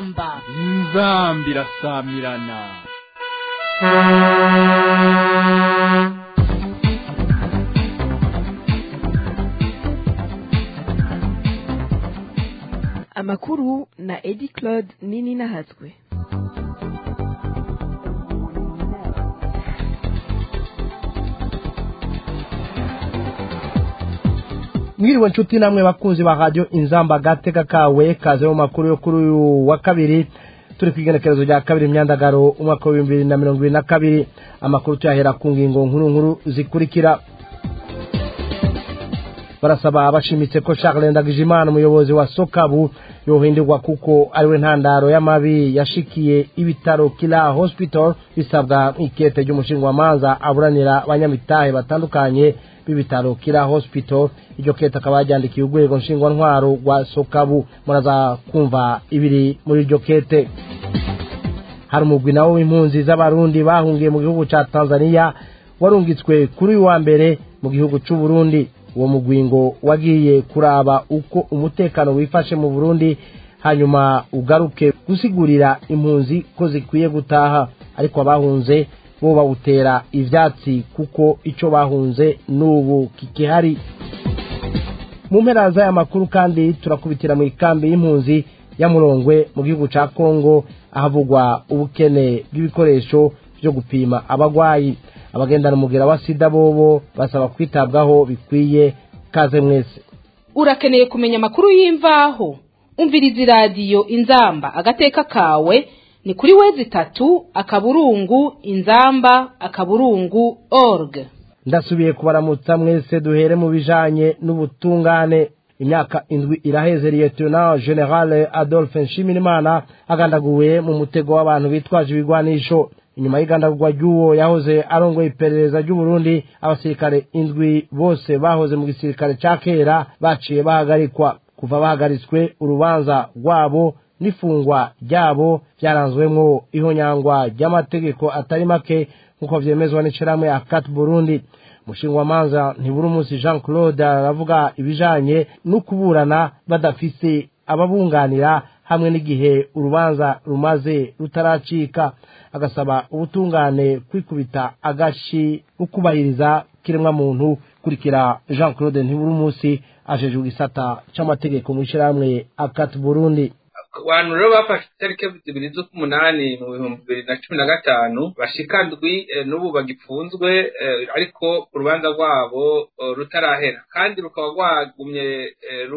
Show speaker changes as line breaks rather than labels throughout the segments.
inzamba
inzamba irasamirana
amakuru na edi claude nini nahatswe
mwiriwe nshuti namwe bakunzi ba radio inzamba gateka kawe kaze mu makuru yo kuri uyu wa kabiri turi ku igenekerezo rya kabiri imyandagaro umwaka w'ibihumbi bibiri na mirongo ibiri na kabiri amakuru tuyahera ku ngingo nkuru nkuru zikurikira barasaba bashimitse ko Charles Ndagijimana umuyobozi wa Sokabu yohindurwa kuko ariwe ntandaro y'amabi yashikiye ibitaro Kila Hospital bisabwa ikete ry'umushingwamanza aburanira abanyamitahe batandukanye b'ibitaro Kila Hospital iryo kete akaba yajyandikiye urwego nshingwantwaro rwa Sokabu muraza kumva ibiri muri iryo kete hari umugwi nawo w'impunzi z'abarundi bahungiye mu gihugu ca Tanzania warungitswe kuri uyu wa mbere mu gihugu c'u Burundi uwo mugwingo wagiye kuraba uko umutekano wifashe mu Burundi hanyuma ugaruke gusigurira impunzi ko zikwiye gutaha ariko abahunze bo bawutera ivyatsi kuko ico bahunze n'ubu kikihari mu mpera z'aya makuru kandi turakubitira mu ikambi y'impunzi ya Murongwe mu gihugu ca Kongo ahavugwa ubukene bw'ibikoresho vyo gupima abagwayi abagendana umugera wa sida bobo basaba kwitabwaho bikwiye kaze mwese
urakeneye kumenya amakuru y'imvaho umviriza iradiyo inzamba agateka kawe ni kuri wezi itatu akaburungu inzamba akaburungu org
ndasubiye kubaramutsa mwese duhere mu bijanye n'ubutungane imyaka indwi iraheze lieutenant general adolphe nshimirimana agandaguwe mu mutego w'abantu bitwaje ibigwanisho inyuma y'igandagurwa ry'uwo yahoze arongoye iperereza ry'uburundi abasirikare indwi bose bahoze mu gisirikare ca kera baciye bahagarikwa kuva bahagaritswe urubanza rwabo n'ifungwa ryabo vyaranzwemwo ihonyangwa ry'amategeko atari make nk'uko vyemezwa n'ishirahamwe akat burundi umushingwamanza ntiburi umunsi jean claude aravuga ibijanye no kuburana badafise ababunganira hamwe n'igihe urubanza rumaze rutaracika agasaba ubutungane kwikubita agashi no kubahiriza kiremwa muntu kurikira jean claude ntiburi umunsi ajejwe igisata c'amategeko mu ishirahamwe akat burundi
abantu rero bafashe itariki zibiri z'ukumunani mu bihumbi bibiri na cumi na gatanu bashika ndwi n'ubu bagipfunzwe ariko urubanza rwabo rutarahera kandi rukaba rwagumye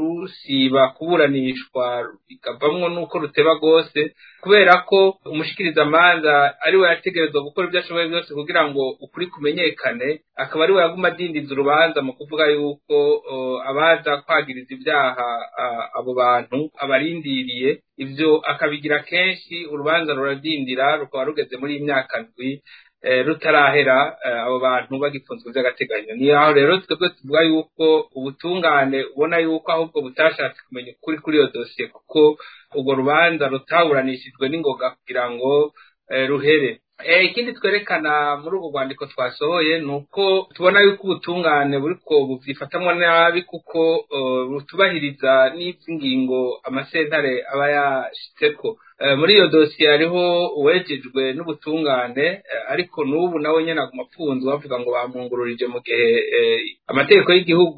rusiba kuburanishwa bikavamwo n'uko ruteba rwose kubera ko umushikirizamanza ari we yategerezwa gukora ibyo ashoboye byose kugira ngo ukuri kumenyekane akaba ari we yaguma adindiza urubanza mu kuvuga yuko abaza kwagiriza ibyaha abo bantu abarindiriye ibyo akabigira kenshi urubanza ruradindira rukaba rugeze muri iyi myaka ndwi rutarahera abo bantu bagipfunzwe by'agateganyo ni aho rero twebwe tuvuga yuko ubutungane ubona yuko ahubwo butashatse kumenya ukuri kuri iyo dosiye kuko urwo rubanza rutaburanishijwe n'ingoga kugira ngo ruhere ikindi twerekana muri urwo rwandiko twasohoye ni uko tubona yuko ubutungane buriko buvyifatamwo nabi kuko butubahiriza n'ivy'ingingo amasentare aba yashitseko muri iyo dosiye hariho uwejejwe n'ubutungane ariko n'ubu nawe nyene aguma apfunzwe bavuga ngo bamwungururije mu gihe amategeko y'igihugu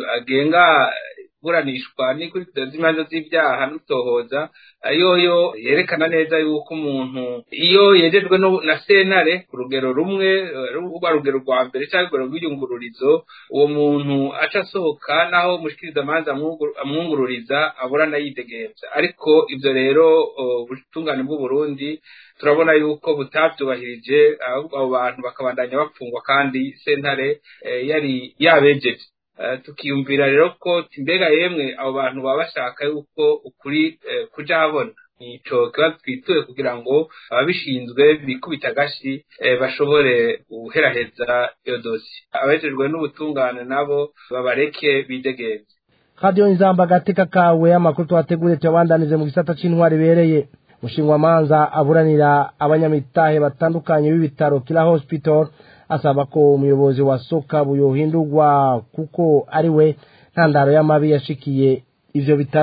agenga buranishwa n'ikurikizwa z'imanza z'ibyaha n'utohoza yoyo yerekana neza yuko umuntu iyo yejejwe na sentare ku rugero rumwe rwa rugero rwa mbere cyangwa urugero rw'iyungururizo uwo muntu aca asohoka naho umushikirizamanza amwungururiza aburana yidegemvya ariko ivyo rero ubutungane bw'uburundi turabona yuko butavyubahirije ahubwo abo bantu bakabandanya bapfungwa kandi sentare yari yabejeje tukiyumvira rero ko mbega yemwe abo bantu baba bashaka yuko ukuri kuja habona nico kibazo twituye kugira ngo ababishinzwe bikubita agashi bashobore guheraheza iyo dosi abejejwe n'ubutungane nabo babareke bidegenze
radiyo inzamba agateka kawe amakuru twateguriye tuyabandanize mu gisata c'intwari ibereye mushingwamanza aburanira abanyamitahe batandukanye b'ibitaro kila hospital asaba ko umuyobozi wa soka buyohindurwa kuko ari we ntandaro y'amabi yashikiye ivyo bitaro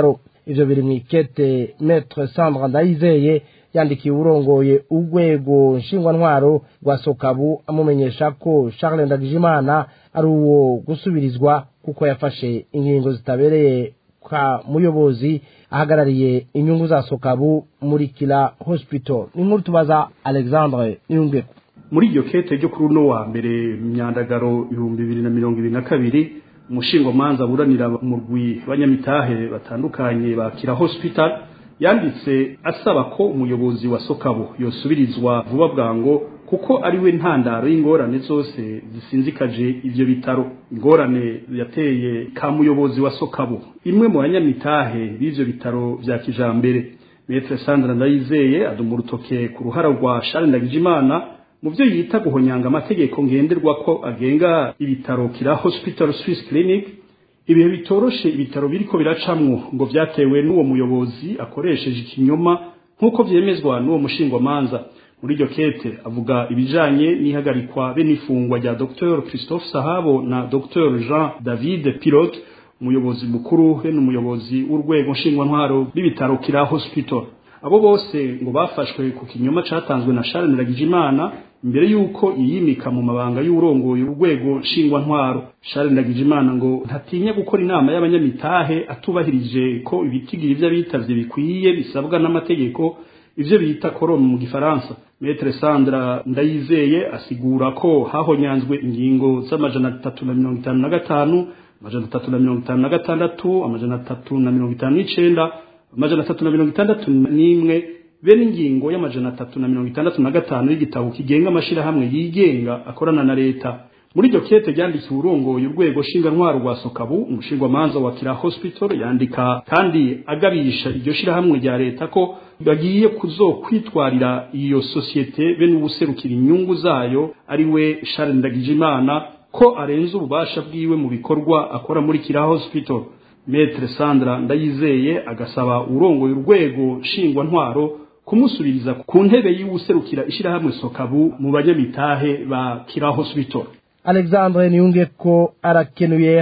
ivyo biri mw'ikete metre sandra ndayizeye yandikiye urongoye urwego nshingwantwaro rwa sokabu amumenyesha ko charles ndagijimana ari uwo gusubirizwa kuko yafashe ingingo zitabereye kwa muyobozi ahagarariye inyungu za sokabu muri kila hospital ni nkuru tubaza alexandre niyungeko
muri iryo kete ryo kuri uno wa mbere myandagaro ibihumbi bibiri na mirongo ibiri na kabiri umushingomanza aburanira umurwi banyamitahe batandukanye ba kira hospital yanditse asaba ko umuyobozi wa sokabo yosubirizwa vuba bwango kuko ari we ntandaro y'ingorane zose zisinzikaje ivyo bitaro ingorane yateye ka muyobozi wa sokabo imwe mu banyamitahe b'ivyo bitaro vya kijambere metre sandra ndayizeye aduma urutoke ku ruhara rwa shari ndagijimana mu byo yita guhonyanga amategeko ngenderwa ko agenga ibitaro kira hospital swiss clinic ibihe bitoroshe ibitaro biriko biracamwo ngo vyatewe n'uwo muyobozi akoresheje ikinyoma nk'uko vyemezwa n'uwo mushingwamanza muri iryo kete avuga ibijanye n'ihagarikwa be n'ifungwa rya dr christophe sahabo na dr jean david pilote umuyobozi mukuru be n'umuyobozi w'urwego nshingwantwaro b'ibitaro kira hospital abo bose ngo bafashwe ku kinyoma catanzwe na Charles Ndagijimana imbere yuko yiyimika mu mabanga y'urongoye urwego nshingwantwaro Charles Ndagijimana ngo ntatinya gukora inama y'abanyamitahe atubahirije ko ibitigiri vy'abitavye bikwiye bisabwa n'amategeko ivyo bita korome mu gifaransa Metre Sandra Ndayizeye asigura ko hahonyanzwe ingingo z'amajana atatu na mirongo itanu na gatanu amajana atatu na mirongo itanu na gatandatu amajana atatu na mirongo itanu n'icenda amajana atatu na mirongo itandatu n'imwe bene ingingo y'amajana atatu na mirongo itandatu na gatanu y'igitabo kigenga amashirahamwe yigenga akorana na leta muri iryo kete ryandikiwe urongoye urwego ntwaro rwa sokabu umushingwamanza wa kira hospital yandika kandi agabisha iryo shirahamwe rya leta ko bagiye kuzokwitwarira iyo sosiyete be n'ubuserukira inyungu zayo ari we Charles Ndagijimana ko arenze ububasha bwiwe mu bikorwa akora muri kira hospital Metre Sandra Ndayizeye agasaba urongoye urwego nshingwantwaro kumusubiriza ku ntebe y'ubuserukira ishirahamwe sokabu mu banyamitahe ba kira hospital
alexandre niyunge ko arakenuye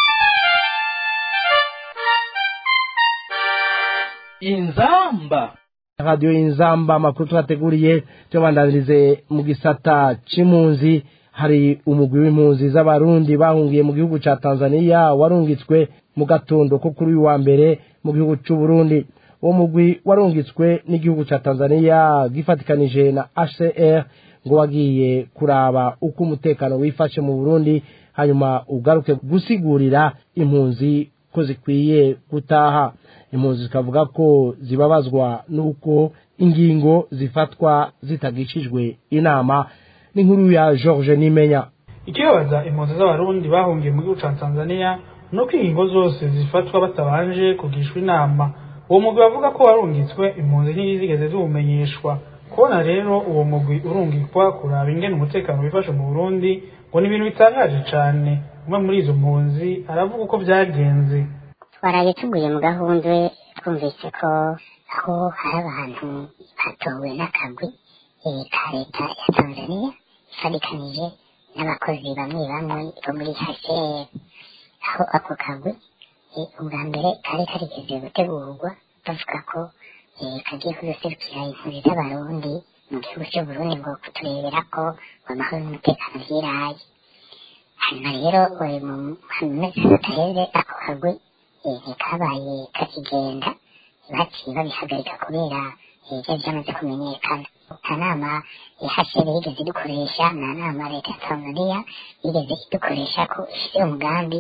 inzamba
radiyo y'inzamba amakuru twateguriye tuyabandanirize mu gisata c'impunzi hari umugwi w'impunzi z'abarundi bahungiye mu gihugu ca tanzania warungitswe mu gatondo ko kuri uyu wa mbere mu gihugu c'u Burundi uwo mugwi warungitswe n'igihugu ca tanzania gifatikanije na hcr ngo wagiye kuraba uko umutekano wifashe mu burundi hanyuma ugaruke gusigurira impunzi ko zikwiye gutaha impunzi zikavuga ko zibabazwa n'uko ingingo zifatwa zitagishijwe inama n'inkuru ya george nimenya
ikibabaza impunzi z'abarundi bahungiye mu gihugu ca tanzania ni uko ingingo zose zifatwa batabanje kugishwa inama uwo mugwi bavuga ko warungitswe impunzi ntizigeze ziwumenyeshwa kubona rero uwo mugwi urungikwa kuraba ingene umutekano wifashe mu burundi ngo ni ibintu bitangaje cane umwe muri izo mpunzi aravuga uko vyagenze
twaraye tuguye mu gahundwe twumvise ko aho hari abantu batowe n'akagwi ka leta ya tanzania ifarikanije n'abakozi bamwe bamwe bo muri hcr aho ako kagwi ubwa mbere kari karigeze gutegurwa bavuga ko kagiye kuduserukira impunzi z'abarundi mu gihugu cy'uburundi ngo kuturebera ko amahoro n'umutekano vyiraye hanyuma rero mu mezi ataheze ako kagwi ntikabaye kakigenda baciye babihagarika kubera ibyo byamaze kumenyekana nta nama ihashere yigeze idukoresha nta nama leta ya tanzania yigeze idukoresha ko ishyira umugambi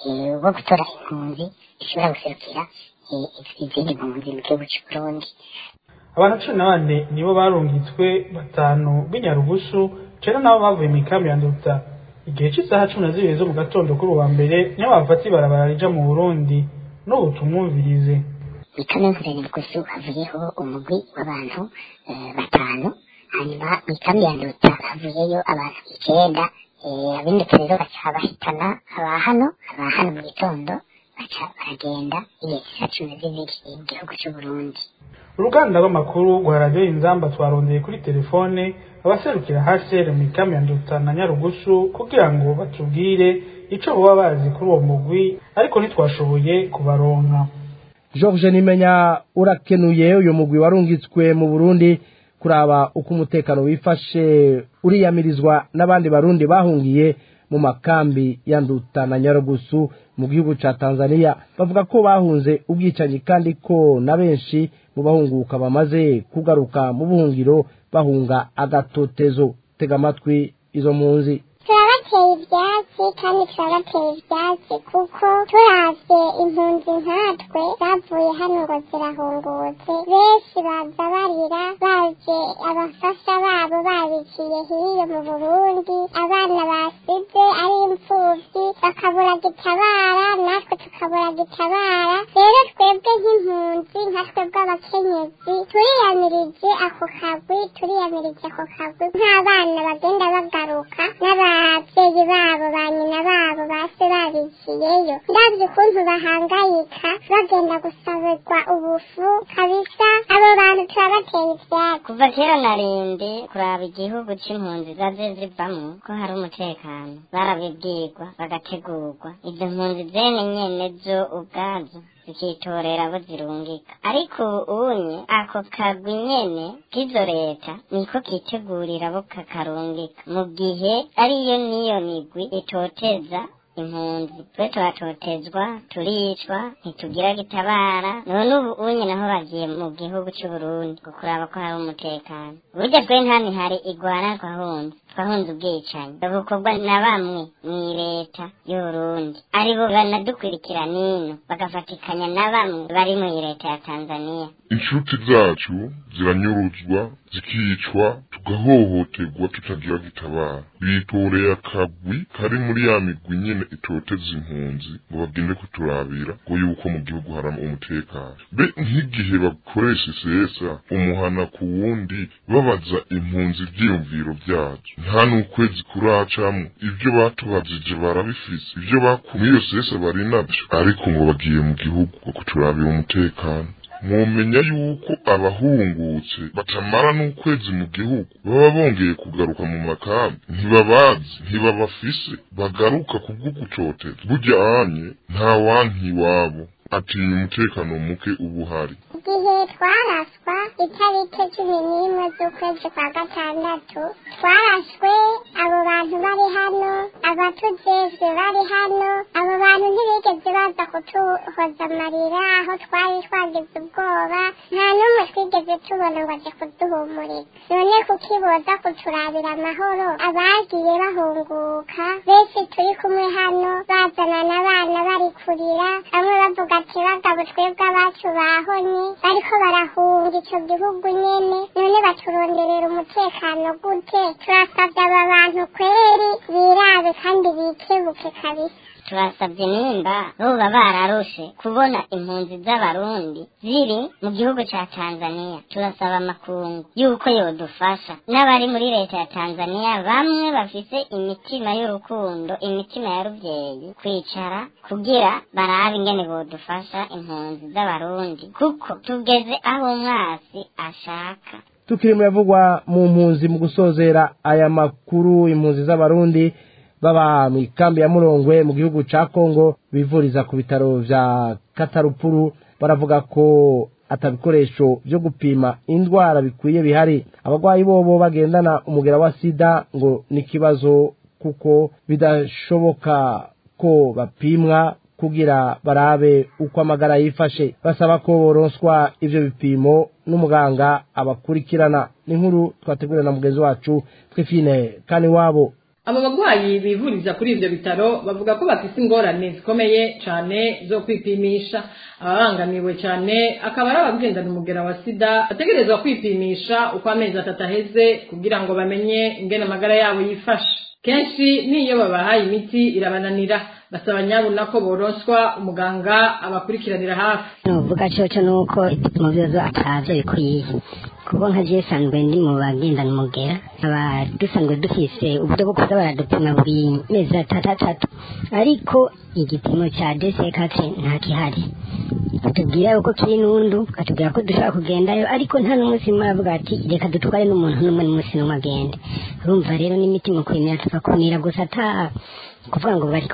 wo gutora impunzi ishobora guserukira izindi mpunzi mu gihugu cy'uburundi
abantu cumi na bane nibo barungitswe batanu b'inyarugusu cera nabo bavuye mu ikambi ya nduta igihe cy'isaha cumi na zibiri zo mu gatondo kuri uwa mbere niyo bafata ibarabara rija mu burundi n'ubu tumwumvirize
ikambi ya nyarugusu havuyeho umugwi w'abantu batanu hanyuma mu ikambi ya nduta havuyeyo abantu icyenda abindutse rero baca bahitana aba hano aba hano mu gitondo baca baragenda igihe cy'isaha cumi na zibiri mu gihugu cy'uburundi
uruganda rw'amakuru rwa radiyo inzamba twarondeye kuri telefone abaserukira hcr mu ikambi ya nduta na nyarugusu kugira ngo batubwire ico boba bazi kuri uwo mugwi ariko ntitwashoboye kubaronka
george nimenya urakenuye uyu mugwi warungitswe mu burundi kuraba uko umutekano wifashe uriyamirizwa n'abandi barundi bahungiye mu makambi ya nduta na nyarugusu mu gihugu ca tanzania bavuga ko bahunze ubwicanyi kandi ko na benshi mu bahunguka bamaze kugaruka mu buhungiro bahunga agatotezo tega amatwi izo mpunzi
turabateye ibyatsi kandi turabateye ibyatsi kuko turavye impunzi nkatwe zavuye hano ngo zirahungutse benshi baza barira baje abafasha babo babiciye hiyo mu burundi abana basize ari imfuvyi bakabura gitabara natwe tukabura gitabara rero twebwe nk'impunzi nka twebwe abakenyezi turiyamirije ako kagwi turiyamirije ako kagwi nk'abana bagenda bagaruka n'abavyeyi babo ba nyina babo base babiciyeyo ndavye ukuntu bahangayika bagenda gusabirwa ubufu kabisa abo bantu turabateye ivyatsi
kuva kera narindi kuraba igihugu c'impunzi zaje zivamwo ko hari umutekano barabibwirwa bagategurwa izo mpunzi zene nyene zo ubwazo zikitorera abo zirungika ariko ubunye ako kagwi nyene k'izo leta niko kitegurira abo kakarungika mu gihe ariyo niyo migwi itoteza impunzi twe turatotezwa turicwa ntitugira gitabara none ubu unye naho bagiye mu gihugu c'uburundi gukuraba ko hari umutekano burya twe ntani hari igwana twahunze twahunze ubwicanyi bukorwa na bamwe mw'i leta y'uburundi aribo banadukurikira nino bagafatikanya na bamwe bari mw'i leta ya tanzania
inshuti zacu ziranyuruzwa zikicwa tugahohoterwa tutagira gitabara bitoreye akagwi kari muri ya migwi nyene itoteza impunzi ngo bagende kuturabira ngo yuko mu gihugu hari umutekano be nk'igihe bakoresha isesa umuhana ku wundi babaza impunzi ivyiyumviro vyazo nta n'ukwezi kuracamwo ivyo batubajije barabifise ivyo bakumye iyo sesa bari navyo ariko ngo bagiye mu gihugu ngo kuturabira umutekano mwomenya yuko abahungutse batamara n'ukwezi mu gihugu baba bongeye kugaruka mu makambi ntibabazi ntibabafise bagaruka kubwo gucoteza burya anye nta wanki iwabo atinya umutekano muke uba uhari
igihe twaraswa itariki cumi n'imwe z'ukwezi kwa gatandatu twarashwe abo bantu bari hano abatujejwe bari hano abo bantu ntibigeze baza kutuhoza amarira aho twari twagize ubwoba nta n'umwe twigeze tubona ngo aje kuduhumuriza none kukiboza kuturabira amahoro abagiye bahunguka benshi turi kumwe hano bazana n'abana bari kurira bamwe bavuga ati bagabo twebwe abacu bahonye bariko barahunga ico gihugu nyene none baturonderera umutekano gute turasavye aba bantu kweri birabe kandi bikebuke kabisa
turasabye nimba boba bararushe kubona impunzi z'abarundi ziri mu gihugu ca tanzania turasaba amakungu yuko yodufasha n'abari muri leta ya tanzania bamwe bafise imitima y'urukundo imitima ya ruvyeyi kwicara kugira barabe ingene bodufasha impunzi z'abarundi kuko tugeze aho umwasi ashaka
tukiri mu yavugwa mu mpunzi mu gusozera aya makuru impunzi z'abarundi baba mu ikambi ya murongwe mu gihugu ca kongo bivuriza ku bitaro vya katarupuru baravuga ko atabikoresho vyo gupima indwara bikwiye bihari abagwayi bobo bagendana umugera wa sida ngo n'ikibazo kuko bidashoboka ko bapimwa kugira barabe uko amagara yifashe basaba ko boronswa ivyo bipimo n'umuganga abakurikirana n'inkuru twategurira na mugenzi wacu twifine kani wabo
abo bagwayi bivuriza kuri ivyo bitaro bavuga ko bafise ingorane zikomeye cane zo kwipimisha ababangamiwe cane akaba ari abagendana umugera wa sida bategerezwa kwipimisha uko amezi atatu aheze kugira ngo bamenye ingene amagara yabo yifashe kenshi n'iyo babahaye imiti irabananira basaba nyabuna ko boronswa umuganga abakurikiranira hafi
nuvuga coco nuko ibipimo vyozo atavyo bikwiye kuko nka je sanzwe ndi mu bagendana umugera aba dusanzwe dufise uburyo bwo kuza baradupima buri mezi atatu atatu ariko igipimo ca desekate nta kihari batubwira yuko kiri n'undu batubwira ko dushobora kugendayo ariko nta n'umunsi umwe aravuga ati reka dutware n'umuntu n'umwe n'umunsi n'umwe agende urumva rero n'imiti mu kwemera tugakumira gusa ata kuvuga ngo bariko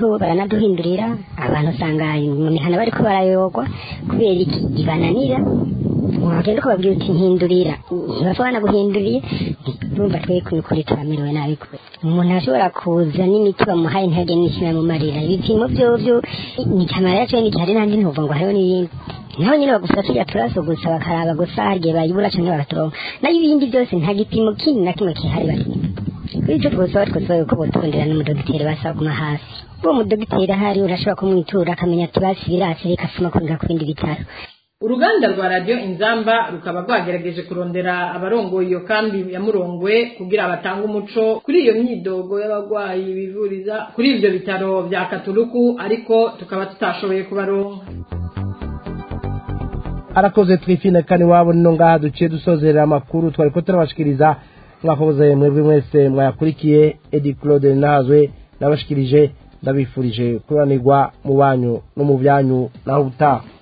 baranaduhindurira abantu usanga mu mihana bariko barayogwa kubera iki ibananira wagenda ukababwira uti mpindurira ntibashobora banaguhinduriye urumva twe kuri turamerewe nabi kure umuntu ashobora kuza n'imiti bamuhaye ntihagire n'ikimwe mumarira ibipimo vyovyo ni camara yacu n'igihari nandi ntuvuga ngo hariho n'ibindi naho nyine bagufata tujya turaso gusa bakaraba gusa hagiye bayibura canke bagaturonka nayo ibindi byose nta gipimo kindi na kimwe kihari bari kuri icyo twosaba twosaba yuko botondera n'umudogiteri basaba kuma hafi uwo mudogiteri ahari urashobora kumwitura akamenya ati basi birasi reka soma kwinjira ku bindi bitaro
uruganda rwa radiyo inzamba rukaba rwagerageje kurondera abarongoye iyo kambi ya murongwe kugira batange umuco kuri iyo myidogo y'abarwayi bivuriza kuri ibyo bitaro bya katuruku ariko tukaba tutashoboye kubaronka
arakoze twifine kani wabo nino ngaha duciye dusozerera amakuru twari ko turabashikiriza mwakoze mwebwe mwese mwayakurikiye edi claude nahazwe nabashikirije ndabifurije kuranirwa mu banyu no mu byanyu naho ubutaha